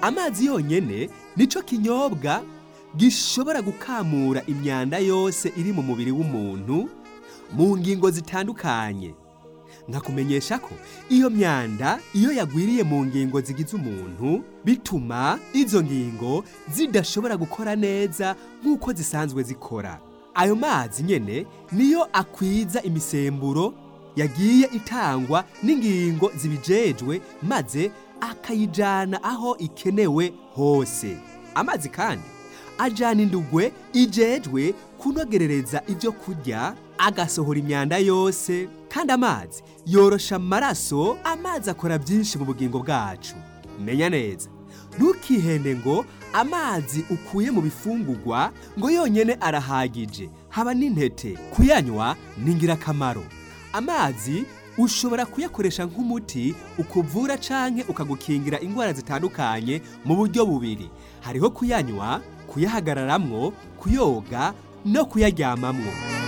amazi yonyene nico kinyobwa gishobora gukamura imyanda yose iri mu mubiri w'umuntu mu ngingo zitandukanye nkakumenyesha ko iyo myanda iyo yagwiriye mu ngingo zigize umuntu bituma izo ngingo zidashobora gukora neza nk'uko zisanzwe zikora ayo mazi nyene niyo akwiza imisemburo yagiye itangwa n'ingingo zibijejwe maze akayijana aho ikenewe hose amazi kandi ajana indugwe ijejwe kunogerereza ibyo kurya agasohora imyanda yose kandi amazi yorosha amaraso amazi akora byinshi mu bugingo bwacu menya neza ntukihende ngo amazi ukuye mu bifungurwa ngo yonyene arahagije haba n'intete kuyanywa ni ingirakamaro amazi ushobora kuyakoresha nk'umuti ukuvura canke ukagukingira indwara zitandukanye mu buryo bubiri hariho kuyanywa kuyahagararamwo kuyoga no kuyaryamamwo